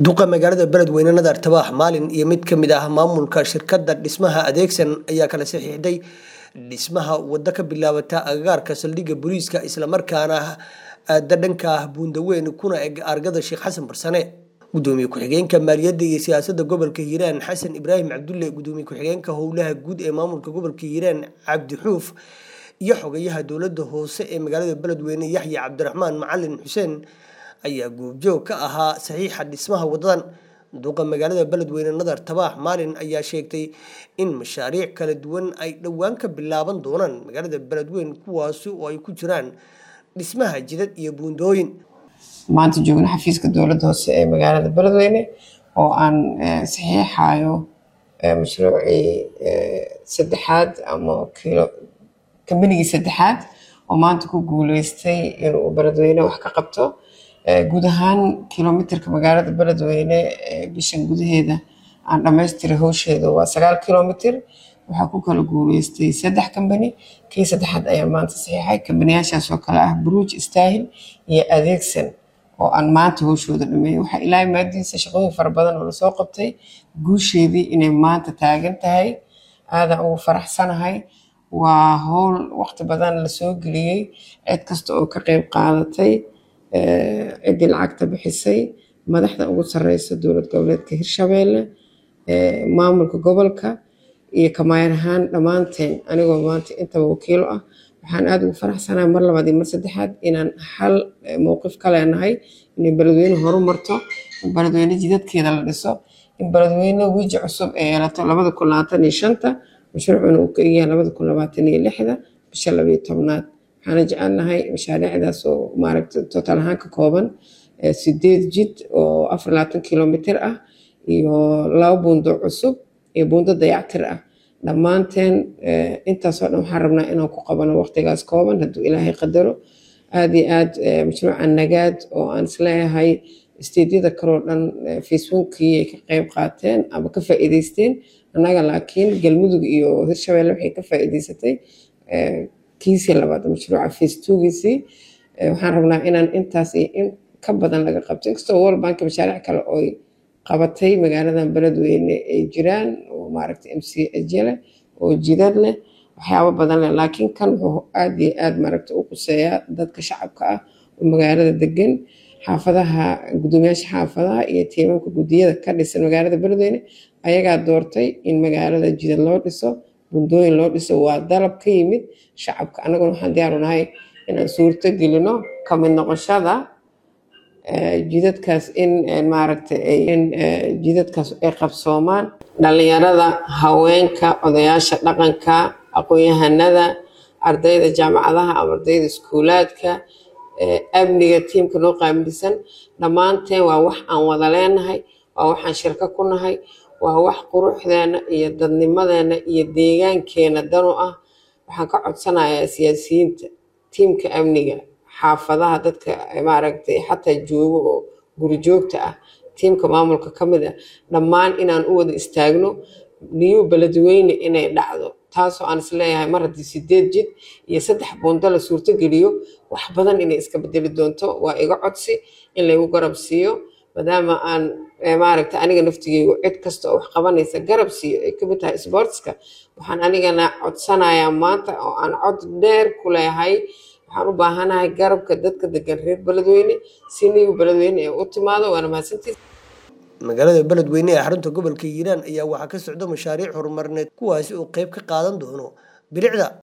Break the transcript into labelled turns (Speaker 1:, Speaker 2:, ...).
Speaker 1: duqa magaalada beledweyne nadar tabaax maalin iyo mid ka mid ah maamulka shirkadda dhismaha adeegsan ayaa kala saxiixday dhismaha waddo ka bilaabata agagaarka saldhigga booliiska islamarkaana aada dhanka ah buundaweyn kuna eg argada sheekh xasan barsane gudoomiye ku-xigeenka maaliyadda iyo siyaasadda gobolka hiiraan xasan ibraahim cabdulle gudoomiye ku-xigeenka howlaha guud ee maamulka gobolka hiiraan cabdi xuuf iyo xogayaha dowladda hoose ee magaalada beledweyne yaxya cabdiraxmaan macalin xuseen ayaa goobjoog ka ahaa saxiixa dhismaha wadadan duqa magaalada beledweyne nadar tabaax maalin ayaa sheegtay in mashaariic kala duwan ay dhowaan ka bilaaban doonaan magaalada beledweyne kuwaasi oo ay ku jiraan dhismaha jidad iyo buundooyin
Speaker 2: maanta joogna xafiiska dowladda hoose ee magaalada beledweyne oo aan saxiixayo mashruucii saddexaad ama kilo kambanigii saddexaad oo maanta ku guuleystay inuu beledweyne wax ka qabto guud ahaan kilomitirka magaalada beledweyne bishan gudaheeda aan dhammaystiray howsheeda waa sagaal kilomitir waxaa ku kala guuleystay saddex kambani kii saddexaad ayaa maanta saxiixay kambaniyaashaas oo kale ah bruj stahil iyo adeegsan oo aan maanta howshooda dhameeyay waxaa ilaahay maadiisa shaqooyin fara badan oo lasoo qabtay guusheedii inay maanta taagan tahay aadan ugu faraxsanahay waa howl waqti badan lasoo geliyey cid kasta oo ka qeyb qaadatay ciddii lacagta bixisay madaxda ugu sareysa dowlad goboleedka hirshabeelle maamulka gobolka iyo kamaayar ahaan dhammaanteen anigoo maanta intaba wakiilo ah waxaan aada ugu faraxsanahay mar labaad iyo mar saddexaad inaan hal mowqif ka leenahay inay beledweyne horu marto in beledweyne jidadkeeda la dhiso in beledweyne wiiji cusub ay yeelato labada kun labaatan iyo shanta mashruucuna uu ka egyahay labada kun labaatan iyo lixda bisha labayo tobnaad waxaana jecelnahay mashaariicdaas oo maaragta total ahaan ka kooban sideed jid oo afar labaatan kilomitir ah iyo laba buundo cusub iyo buundo dayactir ah dhammaanteen intaasoo dhan waxaan rabnaa inaan ku qabano waqtigaas kooban hadduu ilaahay qadaro aada iyo aad mashruuca nagaad oo aan isleeyahay isteedyada kaloo dhan facebookii ay ka qeyb qaateen ama ka faa'iideysteen annaga laakiin galmudug iyo hirshabeelle waxay ka faa'iideysatay kiisii labaad mashruuca facebookiisii waxaan rabnaa inaan intaas iyo in ka badan laga qabto inkastoo world bank mashaariic kale ooy qabatay magaaladan beledweyne ay jiraan oo maaragta m c ajele oo jidad leh waxyaabo badan leh laakiin kan wuxuu aad iyo aad maaragta u quseeyaa dadka shacabka ah oo magaalada degan xaafadaha gudoomiyaasha xaafadaha iyo tiimanka guddiyada ka dhisan magaalada beledweyne ayagaa doortay in magaalada jidad loo dhiso bundooyin loo dhiso waa dalab ka yimid shacabka annaguna waxaan diyaaru nahay inaan suurto gelino ka mid noqoshada jidadkaas in maaragta in jidadkaas ay qabsoomaan dhalinyarada haweenka odayaasha dhaqanka aqoon-yahanada ardayda jaamacadaha ama ardayda iskuulaadka amniga tiimka noo qaamilisan dhammaanteen waa wax aan wada leenahay waa waxaan shirko ku nahay waa wax quruxdeena iyo dadnimadeena iyo deegaankeena danu ah waxaan ka codsanayaa siyaasiyiinta tiimka amniga xaafadaha dadka maaragtay xataa joogo oo guri joogta ah tiimka maamulka ka mid ah dhammaan inaan u wada istaagno niyu beledweyne inay dhacdo taasoo aan isleeyahay mar haddii sideed jid iyo saddex buundo la suurto geliyo wax badan inay iska bedeli doonto waa iga codsi in laygu garab siiyo maadaama aan maaragta aniga naftigeygu cid kasta oo wax qabanaysa garab siiyo ay kamid tahay sportska waxaan anigana codsanayaa maanta oo aan cod dheer ku leeyahay waxaan u baahanahay garabka dadka degan reer beledweyne si niyu beledweyne ee u timaado waana mahadsantiis
Speaker 1: magaalada beledweyne ee xarunta gobolka hiiraan ayaa waxaa ka socda mashaariic horumarineed kuwaasi oo qeyb ka qaadan doono bilicda